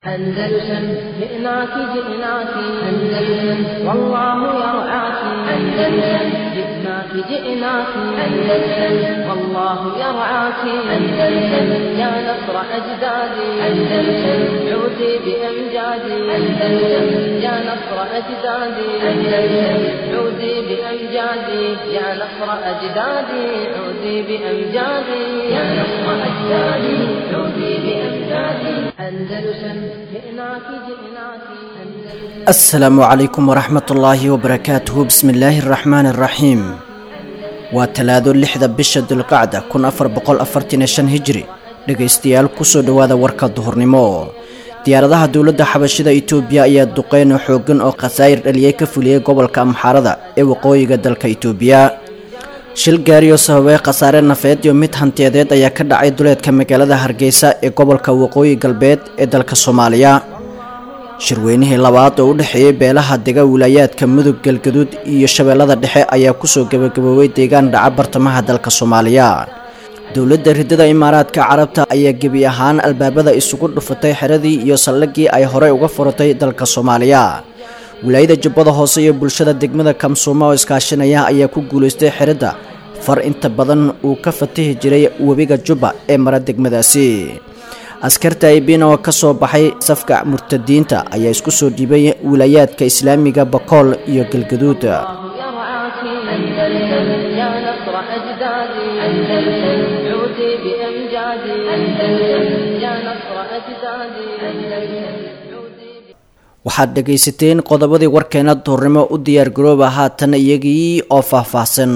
أندلسن جئناك جئناك أندلسن والله يرعاك أندلسن جئناك جئناك أندلسن والله يرعاك أندلسن يا نصر أجدادي أندلسن عودي بأمجادي أندلسن يا نصر أجدادي أندلسن عودي بأمجادي يا نصر أجدادي عودي بأمجادي يا نصر أجدادي عودي بأمجادي أندلسن جئناك جئناك أندلسن asalaamu calaykum waraxmat ullaahi wabarakaatuhu bismi illaahi araxmaani araxiim waa talaado lixda bisha dulqacda kun afar boqol afartan iyo shan hijri dhegaystayaal kusoo dhowaada warka duhurnimo diyaaradaha dowladda xabashida itoobiya ayaa duqeyn xooggan oo khasaayir dhaliyay ka fuliyey gobolka amxaarada ee waqooyiga dalka itoobiya shil gaariyo sababay khasaare nafeed iyo mid hantiyadeed ayaa ka dhacay duleedka magaalada hargeysa ee gobolka waqooyi galbeed ee dalka soomaaliya shirweynihii labaad oo u dhexeeyey beelaha dega wilaayaadka mudug galgaduud iyo shabeellada dhexe ayaa kusoo gebagaboobay deegaan dhaca bartamaha dalka soomaaliya dowladda riddada imaaraadka carabta ayaa gebi ahaan albaabada isugu dhufatay xeradii iyo saldhiggii ay horey uga furatay dalka soomaaliya wilaayada jubbada hoose iyo bulshada degmada kamsuuma oo iskaashanaya ayaa ku guulaystay xeradda far inta badan uu ka fatihi jiray webiga jubba ee mara degmadaasi askarta aybin oo ka soo baxay safka murtadiinta ayaa isku soo dhiibay wilaayaadka islaamiga bakool iyo galgaduud يرعاك أندلسن يا نصر أجدادي أندلسن عودي بأمجادي أندلسن يا نصر أجدادي أندلسن عودي waxaad dhegaysateen qodobadii warkeena duhurnimo u diyaargarooba haatan iyagii oo faahfaahsan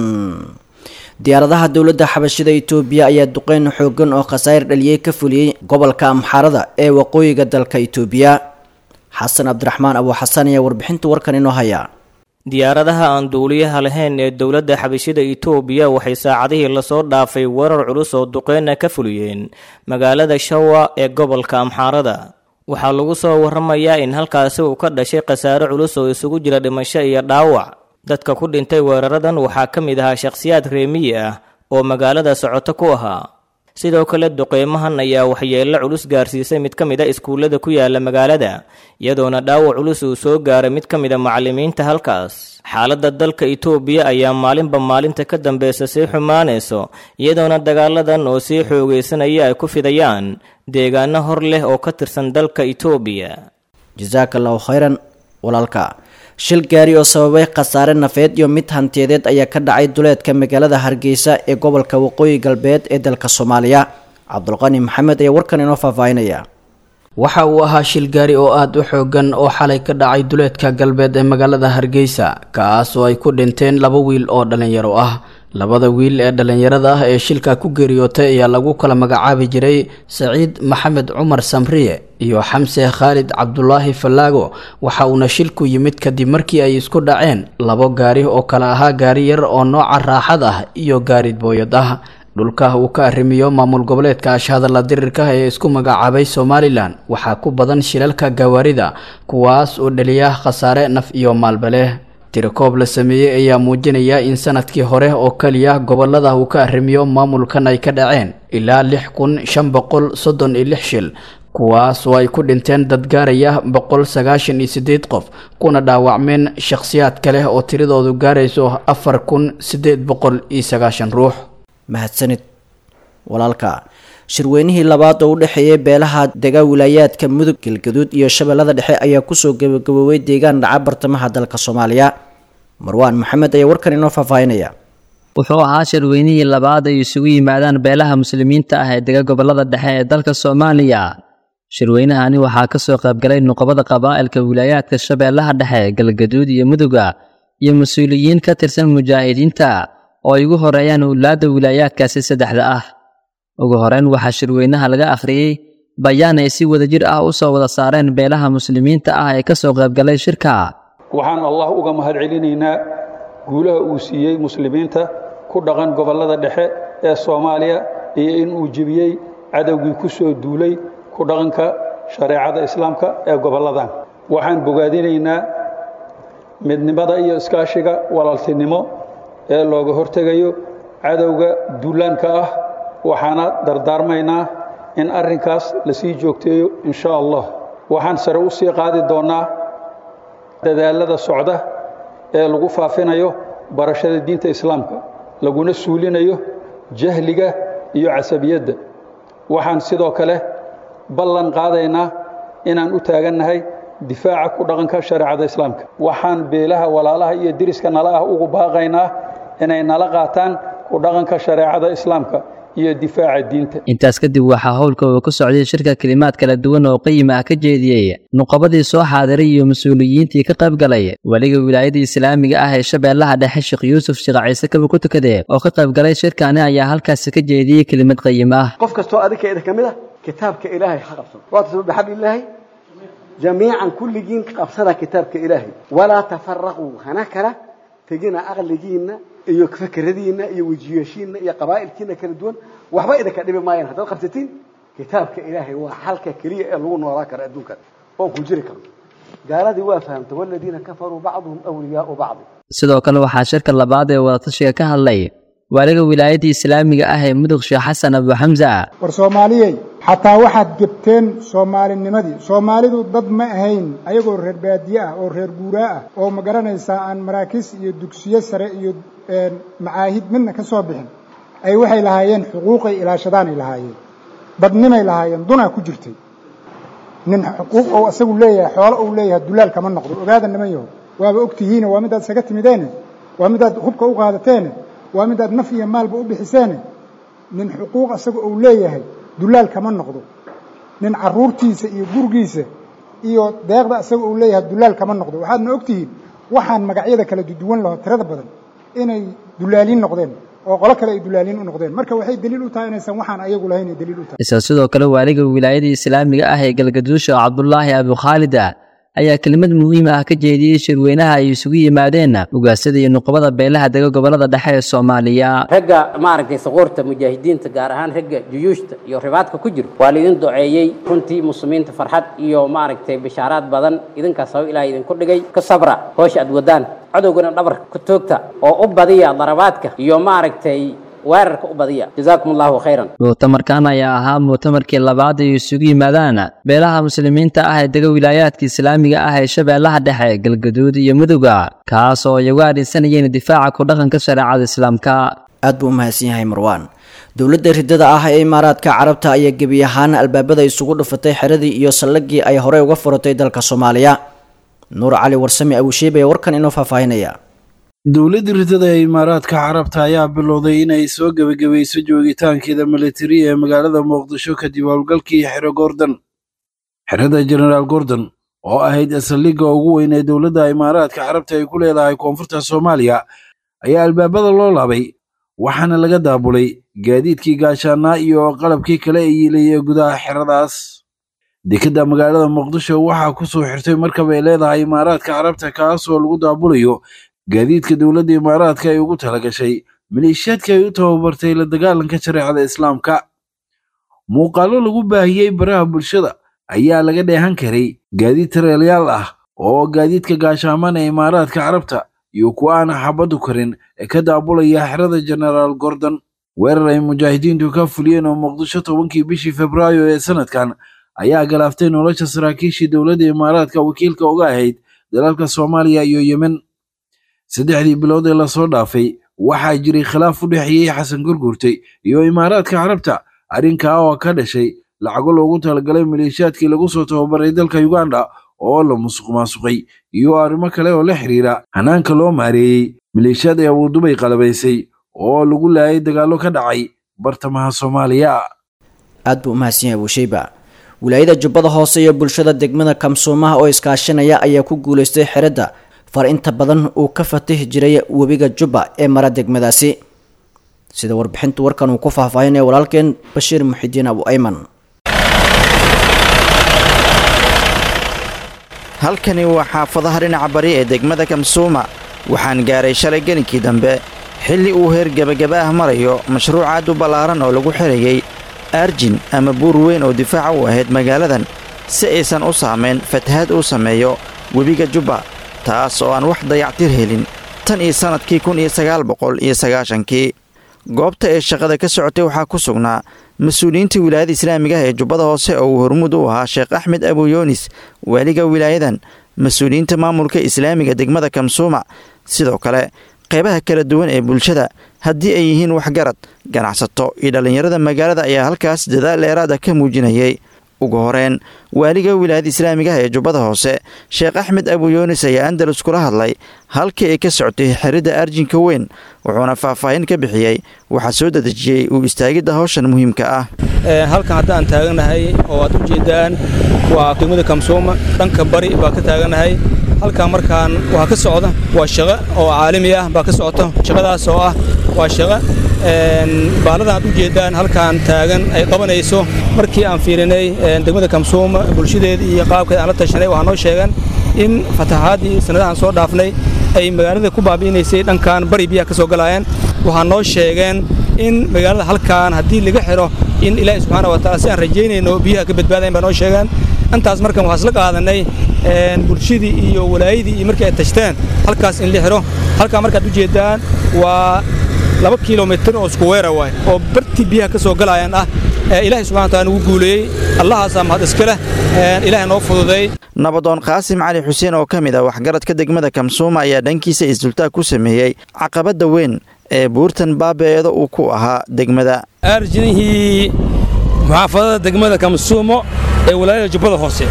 diyaaradaha dowladda xabashida itoobiya ayaa duqeyn xooggan oo khasaayir dhaliyey ka fuliyey gobolka amxaarada ee waqooyiga dalka itoobiya xasan cabdiraxmaan abu xasan ayaa warbixinta warkan inoo haya diyaaradaha aan duuliyaha lahayn ee dowladda xabashida itoobiya waxay saacadihii lasoo dhaafay weerar culus oo duqeyna ka fuliyeen magaalada shawa ee gobolka amxaarada waxaa lagu soo waramayaa in halkaasi uu ka dhashay khasaare culus oo isugu jira dhimasho iyo dhaawac dadka ku dhintay weeraradan waxaa ka mid ahaa shakhsiyaad reemiyi ah oo magaalada socoto ku ahaa sidoo kale duqeymahan ayaa waxyeello culus gaarsiisay mid ka mid a iskuullada ku yaala magaalada iyadoona dhaawac culus uu soo gaaray mid ka mid a macallimiinta halkaas xaaladda dalka itoobiya ayaa maalinba maalinta ka dambeysa sii xumaanayso iyadoona dagaaladan oo sii xoogaysanaya ay ku fidayaan deegaano hor leh oo ka tirsan dalka itoobiya jasaaka allahu khayran walaalka shil gaari oo sababay khasaare nafeed iyo mid hantiyadeed ayaa ka dhacay duleedka magaalada hargeysa ee gobolka waqooyi galbeed ee dalka soomaaliya cabdulqani maxamed ayaa warkan inoo faahfaahinaya waxa uu ahaa shil gaari oo aada u xoogan oo xalay ka dhacay duleedka galbeed ee magaalada hargeysa kaas oo ay ku dhinteen laba wiil oo dhallinyaro ah labada wiil ee dhallinyarada ah ee shilka ku geeriyootay ayaa lagu kala magacaabi jiray saciid maxamed cumar samriye iyo xamse khaalid cabdulaahi fallaago waxa uuna shilku yimid kadib markii ay isku dhaceen labo gaari oo kale ahaa gaari yar oo nooca raaxad ah iyo gaari booyad ah dhulka uu ka arrimiyo maamul goboleedka ashhadalla dirirka ee isku magacaabay somalilan waxaa ku badan shilalka gawaarida kuwaas oo dhaliya khasaare naf iyo maalbaleh tirakoob la sameeyey ayaa muujinaya in sanadkii hore oo keliya gobolada uu ka arrimiyo maamulkan ay ka dhaceen ilaa lix kun shan boqol soddon iyo lix shil kuwaas oo ay ku dhinteen dad gaaraya boqol sagaashan iyo siddeed qof kuna dhaawacmeen shakhsiyaad kale oo tiradoodu gaarayso afar kun siddeed boqol iyo sagaashan ruux mahadsanid walaalka shirweynihii labaad oo u dhexeeyey beelaha dega wilaayaadka mudug galgaduud iyo shabeellada dhexe ayaa kusoo gebagaboobay deegaan dhaca bartamaha dalka soomaaliya marwaan maxamed ayaa warkan inoo faahfaahinaya wuxuu ahaa shirweynihii labaad ay isugu yimaadaan beelaha muslimiinta ah ee dega gobollada dhexe ee dalka soomaaliya shirweynahani waxaa ka soo qaybgalay nuqobada qabaa'ilka wilaayaadka shabeellaha dhexe galgaduud iyo muduga iyo mas-uuliyiin ka tirsan mujaahidiinta oo ay ugu horeeyaan owlaadda wilaayaadkaasi saddexda ah ugu horeyn waxaa shirweynaha laga akhriyey bayaan ay si wadajir ah u soo wada saareen beelaha muslimiinta ah ee ka soo qaybgalay shirka waxaan allah uga mahad celinaynaa guulaha uu siiyey muslimiinta ku dhaqan gobollada dhexe ee soomaaliya iyo in uu jebiyey cadowgii ku soo duulay ku dhaqanka shareecada islaamka ee gobolladan waxaan bogaadinaynaa midnimada iyo iskaashiga walaaltinimo ee looga hortegayo cadowga duulaanka ah waxaana dardaarmaynaa in arrinkaas la sii joogteeyo in sha allah waxaan sare u sii qaadi doonnaa dadaalada socda ee lagu faafinayo barashada diinta islaamka laguna suulinayo jahliga iyo casabiyadda waxaan sidoo kale ballan qaadaynaa inaan u taagannahay difaaca ku dhaqanka shareecada islaamka waxaan beelaha walaalaha iyo deriska nala ah ugu baaqaynaa inay nala qaataan ku dhaqanka shareecada islaamka iyo difaaca diinta intaas kadib waxaa howlka uu ku socday shirka kelimaad kala duwan oo qiima ah ka jeediyey nuqabadii soo xaadiray iyo mas-uuliyiintii ka qayb galay weliga wilaayada islaamiga ah ee shabeellaha dhexe sheekh yuusuf sheekh ciise kaba ku tukade oo ka qayb galay shirkani ayaa halkaasi ka jeediyey kelimad qayim ah qof kastoo adinka idin ka mid ah kitaabka ilaahay ha qabsado waatasimu bixablilaahi jamiican kulligiin qabsada kitaabka ilaahay walaa tafaraquu hana kala tegina aqligiinna iyo fakeradiinna iyo wejiyashiinna iyo qabaa'ilkiina kala duwan waxba idinka dhibi maayaan haddaad qabsatiin kitaabka ilaahay waa xalka keliya ee lagu noolaa karo adduunkan oon ku jiri karno gaaladii waa fahamta waladiina kafaruu bacduhum awliyaau bacdi sidoo kale waxaa shirka labaad ee wadatashiga ka hadlay waaliga wilaayadda islaamiga ah ee mudug sheekh xasan abu xamsa war soomaaliyey xataa waxaad gebteen soomaalinimadii soomaalidu dad ma ahayn ayagoo reer baadiye ah oo reer guuraa ah oo ma garanaysaa aan maraakiis iyo dugsiyo sare iyo macaahid midna ka soo bixin ay waxay lahaayeen xuquuqay ilaashadaanay lahaayeen badnimay lahaayeen dunaa ku jirtay nin xuquuq ou isagu leeyahay xoolo uu leeyahay dulaal kama noqdo ogaada niman yaho waaba ogtihiine waa midaad isaga timideene waa midaad hubka u qaadateene waa midaad naf iyo maalba u bixiseene nin xuquuq isaga uu leeyahay dulaal kama noqdo nin carruurtiisa iyo gurigiisa iyo deeqda isaga uu leeyahay dulaal kama noqdo waxaadna ogtihiin waxaan magacyada kala duwan laho tirada badan inay dulaaliin noqdeen oo qolo kale ay dulaaliin u noqdeen marka waxay daliil u tahay inaysan waxaan ayagu lahayn ay daliil u tahay isla sidoo kale waaliga wilaayada islaamiga ah ee galgaduusha cabdulaahi abukhaalida ayaa kelimad muhiim ah ka jeediyey shirweynaha ay isugu yimaadeen ugaasada iyo nuqbada beelaha dega gobolada dhexe ee soomaaliya ragga maaragtay saquurta mujaahidiinta gaar ahaan ragga juyuushta iyo ribaadka ku jiro waa laidin duceeyey runtii muslimiinta farxad iyo maaragtay bishaaraad badan idinkaas sabab ilaah idinku dhigay ka sabra hoosha aad wadaan cadowgana dhabarka ku toogta oo u badiya darabaadka iyo maaragtay weerarka u badiya jazaakum allahu khayran mu'tamarkan ayaa ahaa mu'tamarkii labaad ay isugu yimaadaan beelaha muslimiinta ah ee dega wilaayaadka islaamiga ah ee shabeellaha dhexe galgaduud iyo muduga kaas oo ay uga adhaysanayeen difaaca ku dhaqanka shareecada islaamka aad buu u mahadsan yahay marwaan dowladda ridada ah ee imaaraadka carabta ayaa gebi ahaan albaabada isugu dhufatay xeradii iyo sallagii ay horey uga furatay dalka soomaaliya nuur cali warsame abushiib ee warkan inoo faahfaahinaya dowladda ridada ee imaaraadka carabta ayaa bilowday inay soo gebagabayso joogitaankeeda militari ee magaalada muqdisho kadib howlgalkii xero gordon xerada jenaraal gordon oo ahayd saldhigga ugu weyn ee dowladda imaaraadka carabta ay ku leedahay koonfurta soomaaliya ayaa albaabada loo laabay waxaana laga daabulay gaadiidkii gaashaanaa iyo qalabkii kale ee yiilayay gudaha xeradaas dekedda magaalada muqdisho waxaa ku soo xirtay markab ay leedahay imaaraadka carabta kaasoo lagu daabulayo gaadiidka dowladda imaaraadka ay ugu talagashay maleeshiyaadka ay u tababartay la dagaalanka shareecada islaamka muuqaallo lagu baahiyey baraha bulshada ayaa laga dheehan karay gaadiid tareelyaal ah oo gaadiidka gaashaaman ee imaaraadka carabta iyo kuwa aan xabaddu karin ee ka daabulaya xerada jenaraal gordon weerar ay mujaahidiintu ka fuliyeen oo muqdisho tobankii bishii febraayo ee sanadkan ayaa galaaftay nolosha saraakiishii dowladda imaaraadka wakiilka uga ahayd dalalka soomaaliya iyo yemen saddexdii bilood ee lasoo dhaafay waxaa jiray khilaaf u dhexeeyey xasan gurgurtay iyo imaaraadka carabta arrinkaa oo ka dhashay lacago loogu talagalay maleeshiyaadkii lagu soo tababaray dalka uganda oo la musuq maasuqay iyo arrimo kale oo la xiriira hanaanka loo maareeyey maleeshiyaad ee abuudubay qalabaysay oo lagu laayay dagaallo ka dhacay bartamaha soomaaliya aad buu u mahadsan yahay buusheyba wilaayada jubbada hoose iyo bulshada degmada kamsuumaha oo iskaashanaya ayaa ku guulaystay xeradda far inta badan uu ka fatihi jiray webiga jubba ee mara degmadaasi sida warbixinta warkan uu ku faahfaahinaya walaalkeen bashiir muxidiin abu ayman halkani waa xaafadaha dhinaca bari ee degmada kamsuuma waxaan gaaray shalay gelinkii dambe xilli uu heer gebagaba ah marayo mashruuc aad u ballaaran oo lagu xidhayay arjin ama buur weyn oo difaaca u ahayd magaaladan si aysan u saamayn fatahaad uu sameeyo webiga jubba taas oo aan wax dayactir helin tan iyo sannadkii kun iyo sagaal boqol iyo sagaashankii goobta ee shaqada ka socotay waxaa ku sugnaa mas-uuliyiinta wilaayada islaamiga ah ee jubbada hoose oo uu hormuud u ahaa sheekh axmed abuyoonis waaliga wilaayadan mas-uuliyiinta maamulka islaamiga degmada kamsuuma sidoo kale qeybaha kala duwan ee bulshada haddii ay yihiin waxgarad ganacsato iyo dhallinyarada magaalada ayaa halkaas dadaal dheeraada ka muujinayay ugu horeen waaliga wilaayada islaamiga ah ee jubbada hoose sheekh axmed abuyoonis ayaa andalus kula hadlay halkii ay ka socotay xiridda arjinka weyn wuxuuna faahfaahin ka bixiyey waxaa soo dedejiyey uu istaagidda hawshan muhiimka ah halkan haddaan taaganahay oo aad u jeedaan waa degmada kamsuuma dhanka bari baa ka taaganahay halkan markaan waa ka socda waa shaqo oo caalami ah baa ka socota shaqadaas oo ah waa shaqo baaladan aad u jeedaan halkaan taagan ay qabanayso markii aan fiirinay degmada kamsuuma bulshadeeda iyo qaabkeeda aan la tashanay waxaa noo sheegan in fatahaadii sannadahan soo dhaafnay ay magaalada ku baabi'inaysay dhankan bari biyaha ka soo galaayeen waxaa noo sheegeen in magaalada halkaan haddii laga xidho in ilaahi subxaana wa taala si aan rajaynayno biyaha ka badbaadayn baa noo sheegeen intaas markan waxaa isla qaadanay bulshadii iyo walaayadii iyo markii ay tashteen halkaas in la xidho halkaan markaad u jeedaan waa laba kilomitir oo isku weera waay oo bartii biyaha ka soo galaayaan ah ilaahay subxana wa taala nagu guuleeyey allahaasaa mahad iska leh ilaahay noo fududay nabadoon qaasim cali xuseen oo ka mid ah waxgaradka degmada kamsuuma ayaa dhankiisa isdultaag ku sameeyey caqabadda weyn ee buurtan baabeeeda uu ku ahaa degmada arjinihii muxaafadada degmada kamsuumo ee walaayada jubbada hoose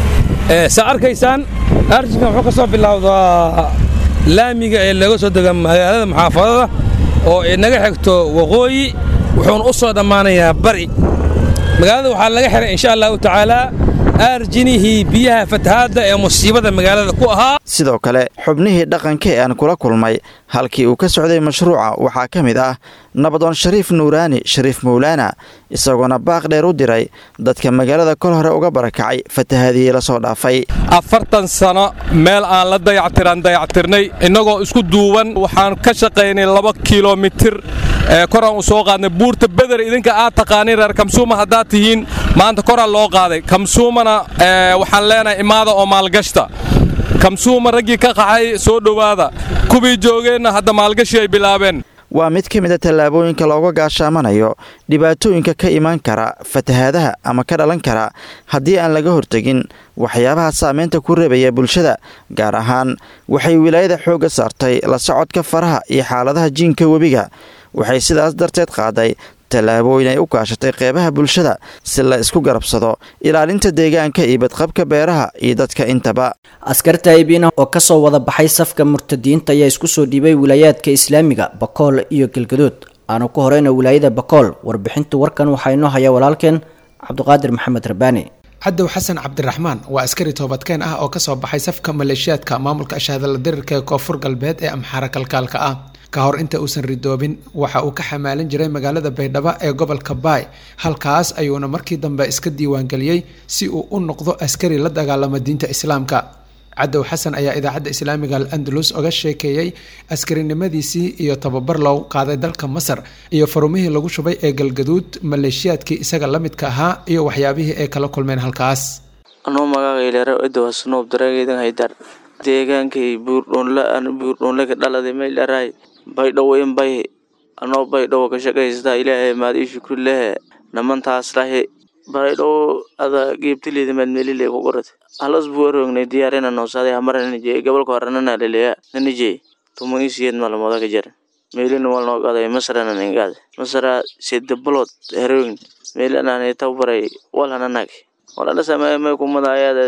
saa arkaysaan arjinkan wuxuu ka soo bilowdaa laamiga ee laga soo dega magaalada muxaafadada oo inaga xigto waqooyi wuxuuna u soo dhammaanayaa bari magaalada waxaa laga xihay insha allahu tacaalaa aarjinihii biyaha fatahaadda ee musiibada magaalada ku ahaa sidoo kale xubnihii dhaqanka ee aan kula kulmay halkii uu ka socday mashruuca waxaa ka mid ah nabadoon shariif nuuraani shariif mawlaana isagoona baaq dheer u diray dadka magaalada kol hore uga barakacay fatahaadihii la soo dhaafay afartan sano meel aan la dayactiraan dayactirnay innagoo isku duuban waxaan ka shaqaynay laba kilomitir koraan u soo qaadnay buurta beder idinka aad taqaaniin reer kamsuuma haddaad tihiin maanta koraan loo qaaday kamsuumana waxaan leenahay imaada oo maalgashta kamsuuma raggii ka qaxay soo dhowaada kuwii joogeenna hadda maalgashi ay bilaabeen waa mid ka mid a tallaabooyinka looga gaashaamanayo dhibaatooyinka ka imaan kara fatahaadaha ama ka dhalan kara haddii aan laga hortegin waxyaabaha saamaynta ku reebaya bulshada gaar ahaan waxay wilaayada xoogga saartay la socodka faraha iyo xaaladaha jiinka webiga waxay sidaas darteed qaaday tallaabooyin ay u kaashatay qeybaha bulshada si la isku garabsado ilaalinta deegaanka iyo badqabka beeraha iyo dadka intaba askarta aybiina oo ka soo wada baxay safka murtadiinta ayaa isku soo dhiibay wilaayaadka islaamiga bakool iyo galgadood aanu ku horeyna wilaayada bakool warbixinta warkan waxaa inoo haya walaalkeen cabdiqaadir maxamed rabaani cadow xasan cabdiraxmaan waa askari toobadkeen ah oo kasoo baxay safka maleeshiyaadka maamulka ashaadala dirirka ee koonfur galbeed ee amxaara kalkaalka ah ka hor inta uusan ridoobin waxa uu ka xamaalan jiray magaalada baydhabo ee gobolka baay halkaas ayuuna markii dambe iska diiwaangeliyey si uu u noqdo askari la dagaalama diinta islaamka cadow xasan ayaa idaacadda islaamiga al andalus oga sheekeeyey askarinimadiisii iyo tababar loogu qaaday dalka masar iyo farumihii lagu shubay ee galgaduud maleeshiyaadkii isaga la midka ahaa iyo waxyaabihii ay kala kulmeen halkaas anuu magacayleera edowa sunuub dareegeydan haydar deegaankay buurdhoonla aan buurdhoonlaga dhaladay maydharaay baydhowo in bay anoo baydhowo ka shaqaystaa ilaahay maad ii shukri lehe namantaas lahi baydhowo ada geebtileeda maadmelile ku qorate halas buu arognay diyaarina noosaday hamara nanijey gobolka hore nanaleleya nanijey tumo isiyeed malmooda ka jara meelina wal noo qaday masarana ningaade masara sede bolod herogni meelanane tawbaray walhananag walala sameeye may kumada ayaada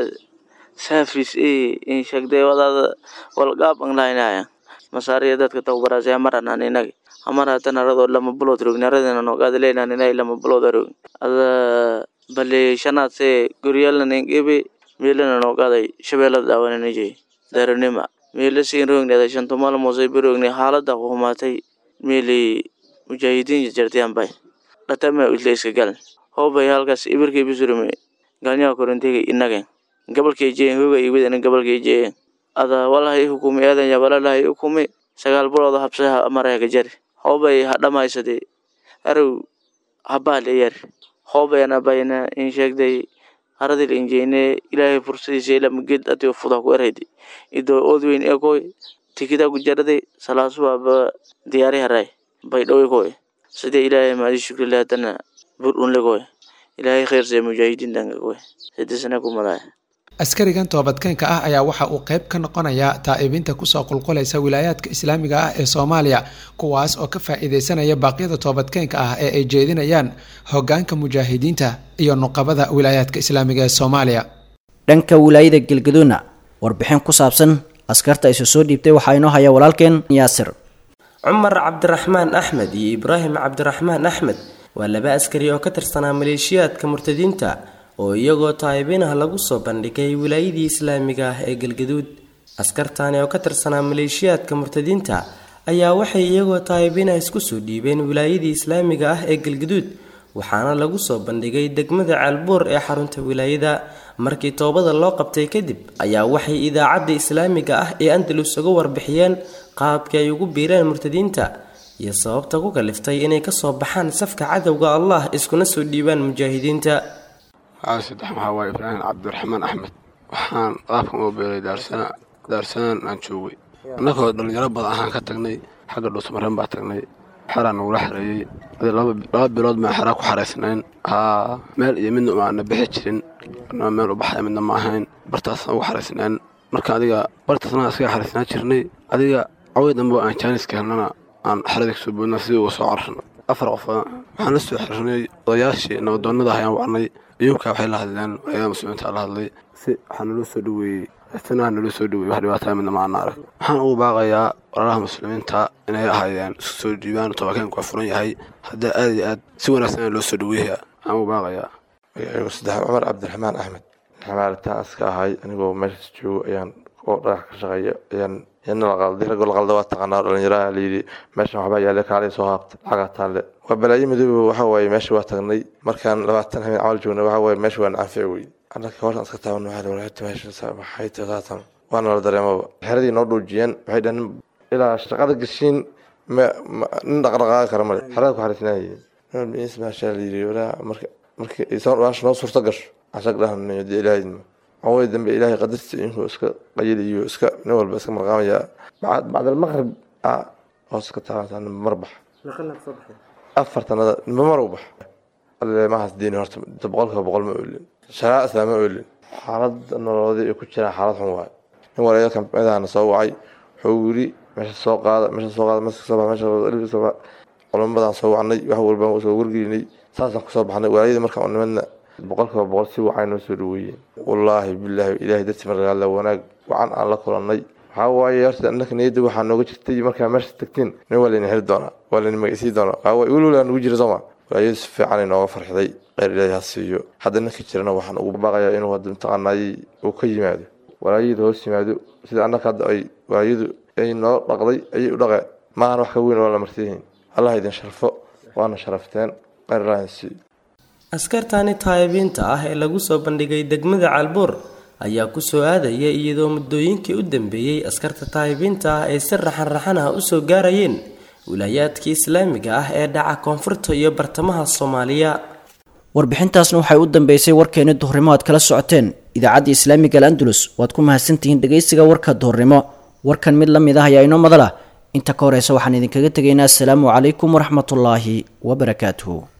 saafis e in shagday wadaada walgaab anglaynaya masaariya dadka tawbaraasay hamaranaan inagi hamar hatan aradoo lama bulood rogni aradina noogaada leynaan inay lama bulood arogni ada bale shanaad see goryaalna ningebe meelana noogaaday shabeelada dhaawananijey daranima meela siin rogni ada shantumal moosay berogni xaalada humaatay meeli mujaahidiin jartiyanbay dhatama isla iska galan hobay halkaas ibirkay bisurume galnyaha korintega inagen gabalkay jeen hoga iwidana gabalkay jeen ada walahay hukumi aadan yabalalahay hukumi sagaal bulooda habsaha marayka jari hobay hadhamaysade arow habaale yar hobayana bayna in sheegday haradil injeyne ilaahay fursadiisa ilamaged atio fuda ku eraydi ido odweyn ekoy tikida ku jarade salaasuwaba diyaari haray baydhowe koy sidee ilaahay maadi shukrile hadana buurdhunlegoy ilaahay khayr see mujaahidiin dhangagoy sadesana kumalaya askarigan toobadkeenka ah ayaa waxa uu qayb ka noqonayaa taa'ibinta kusoo qulqulaysa wilaayaadka islaamiga ah ee soomaaliya kuwaas oo ka faa'iidaysanaya baaqyada toobadkeenka ah ee ay jeedinayaan hoggaanka mujaahidiinta iyo nuqabada wilaayaadka islaamiga ee soomaaliya dhanka wilaayada galgaduudna warbixin ku saabsan askarta isu soo dhiibtay waxaa inoo haya walaalkeen yaasir cumar cabdiraxmaan axmed iyo ibraahim cabdiraxmaan axmed waa laba askari oo ka tirsanaa maleeshiyaadka murtadiinta oo iyagoo taayibinah lagu soo bandhigay wilaayadii islaamiga ah ee galgaduud askartani oo ka tirsanaa maleeshiyaadka murtadiinta ayaa waxay iyagoo taayibinah isku soo dhiibeen wilaayadii islaamiga ah ee galgaduud waxaana lagu soo bandhigay degmada caalbuur ee xarunta wilaayada markii toobada loo qabtay kadib ayaa waxay idaacadda islaamiga ah ee andalus uga warbixiyeen qaabkii ay ugu biireen murtadiinta iyo sababta ku kaliftay inay kasoo baxaan safka cadowga allah iskuna soo dhiibaan mujaahidiinta waxaa saddex waxaa waaye ibraahim cabdiraxmaan axmed waxaan qaabkan u beeray daarsana daarsanaan aan joogay annagoo dhallinyaro badan ahaan ka tagnay xagga dhuusmareen baa tagnay xeraa nagula xareeyey laba bilood baan xeraa ku xaraysnayn haa meel iyo midna umaana bixi jirin anaa meel u baxaya midna ma ahayn bartaasaan ugu xaraysnayn marka adiga bartaasna iskaga xaraysnaan jirnay adiga caway dambe aan jaaniska helnana aan xerada kasoo boodna sidii uga soo cararno afar qof waxaan la soo xirnay odayaashii nabadoonnada ayaan wacnay iyuunkaa waxay la hadleen ayada muslimiinta la hadlay si waxaa naloo soo dhaweeyey sanaha naloo soo dhaweeyey wax dhibaataa midna ma ana arag waxaan ugu baaqayaa walaalaha muslimiinta inay ahaydeen isku soo dhiibaan tobakeynku waa furan yahay haddaa aad iyo aad si wanaagsan loo soo dhaweeyaa waxaan ugu baaqayaa saddex cumar cabdiraxmaan axmed xamaalitaan iska ahay anigoo meeshaas joogo ayaan oo dhagax ka shaqeeya ayaan yana la qalday ragoo la qalda waa taqaanaa dhalinyaraha layidhi meeshan waxbaa yaale kaalay soo haabta lacagaa taalle waa balaayo midooba waxa waaye meesha waa tagnay markaan labaatan habeen camal joogna waxa waaye meesha waa nacanfici wey annaka hoosan iska taaban waxaa walaata meesha maxay tasaatan waana la dareemaba xeradii noo dhuujiyeen waxay dhahan ilaa shaqada gashiin nin dhaqdhaqaaqi kara male xerada ku xariisnaayeen maashaa layidhi walaa marka markii isaan noo suurta gasho ashag dhahan dee ilaahayma away dambe ilaahay qadartiisa inkuu iska qayiliyo iska nin walba iska marqaamaya bacdalmaqrib hoos ka taabantaa marbax afartanada nimba mar u bax mahaas diini horta boqolkiiba boqol ma oolin sharaa islaama oolin xaalada nololeed ay ku jiraan xaalad xun waaye nin walaalo kamidahana soo wacay wuxuu yiri meesha soo qaada meesha soo qaada meesha soo baxa meesha culamadan soo wacnay wax walbaan soo wargelinay saasaan kusoo baxnay walaayadii markaan u nimadna boqolkiiba boqol si wacan noo soo dhaweeyeen wallaahi bilaahi ilaahay dartii markaala wanaag wacan aan la kulannay waxaa waaye horta annaka niyadda waxaa nooga jirtay markaa meesha tagtiin nin waa layna heli doonaa waa layna magaysii doonaa waxaa waaye weli walaa nugu jira sooma walaayadu si fiican ay nooga farxiday kheyr ilaahay ha siiyo hadda ninka jirana waxaan ugu baaqayaa inuu hadda mataqaanaayey uu ka yimaado walaayadu hoos yimaado sida annaka hadda ay walaayadu ay noo dhaqday ayay u dhaqeen maahan wax ka weyn oo la marsiihin allah idin sharfo waana sharafteen kheyr ilaahay ha siiyo askartani taayibiinta ah ee lagu soo bandhigay degmada caalbuur ayaa ku soo aadaya iyadoo muddooyinkii u dambeeyey askarta taayibiinta ah ay si raxan raxan ah usoo gaarayeen wilaayaadkii islaamiga ah ee dhaca koonfurta iyo bartamaha soomaaliya warbixintaasna waxay u dambeysay warkeeni duhurnimo aad kala socoteen idaacadda islaamiga al andalus waad ku mahadsantihiin dhegaysiga warka duhurnimo warkan mid la mid ah ayaa inoo madala inta ka horeysa waxaan idinkaga tegaynaa asalaamu calaykum waraxmatullaahi wabarakaatuhu